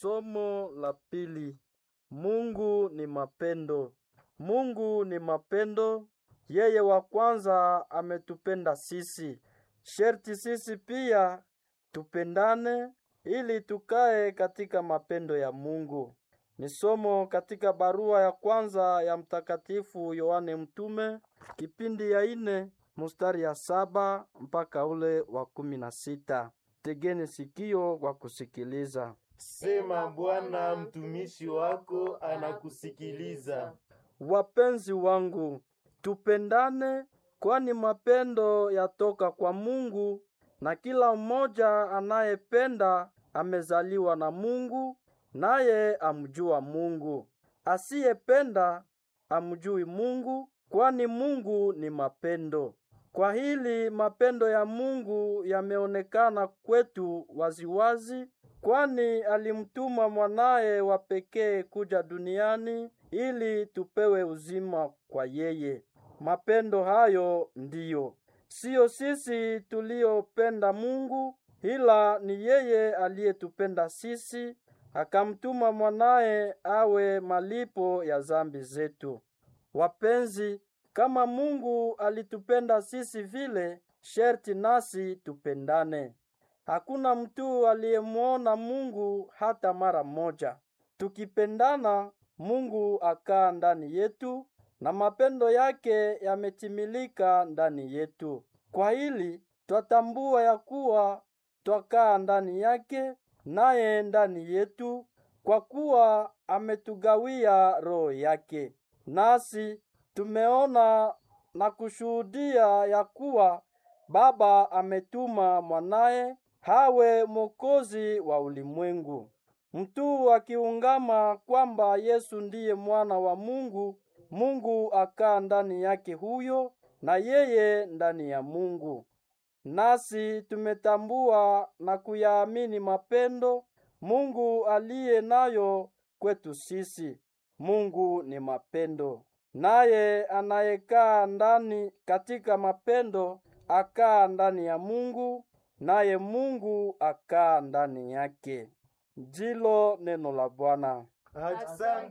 Somo la pili. Mungu ni mapendo. Mungu ni mapendo. Yeye wa kwanza ametupenda sisi. Sherti sisi pia tupendane ili tukae katika mapendo ya Mungu. Ni somo katika barua ya kwanza ya Mtakatifu Yohane Mtume, kipindi ya ine mustari ya saba mpaka ule wa kumi na sita. Tegeni sikio kwa kusikiliza. Sema Bwana, mtumishi wako anakusikiliza. Wapenzi wangu, tupendane, kwani mapendo yatoka kwa Mungu, na kila mmoja anayependa amezaliwa na Mungu, naye amjua Mungu. Asiyependa amjui Mungu, kwani Mungu ni mapendo. Kwa hili mapendo ya Mungu yameonekana kwetu waziwazi, kwani alimtuma mwanaye wa pekee kuja duniani ili tupewe uzima kwa yeye. Mapendo hayo ndiyo siyo sisi tuliopenda Mungu, ila ni yeye aliyetupenda sisi, akamtuma mwanaye awe malipo ya zambi zetu. Wapenzi, kama Mungu alitupenda sisi vile, sherti nasi tupendane. Hakuna mtu aliyemwona Mungu hata mara moja. Tukipendana, Mungu akaa ndani yetu na mapendo yake yametimilika ndani yetu. Kwa hili twatambua ya kuwa twakaa ndani yake naye ndani yetu, kwa kuwa ametugawia roho yake. Nasi tumeona na kushuhudia ya kuwa Baba ametuma mwanaye hawe mwokozi wa ulimwengu. Mtu akiungama kwamba Yesu ndiye mwana wa Mungu, Mungu akaa ndani yake huyo na yeye ndani ya Mungu. Nasi tumetambua na kuyaamini mapendo Mungu aliye nayo kwetu sisi. Mungu ni mapendo. Naye anayekaa ndani katika mapendo akaa ndani ya Mungu, naye Mungu akaa ndani yake. Ndilo neno la Bwana. Asante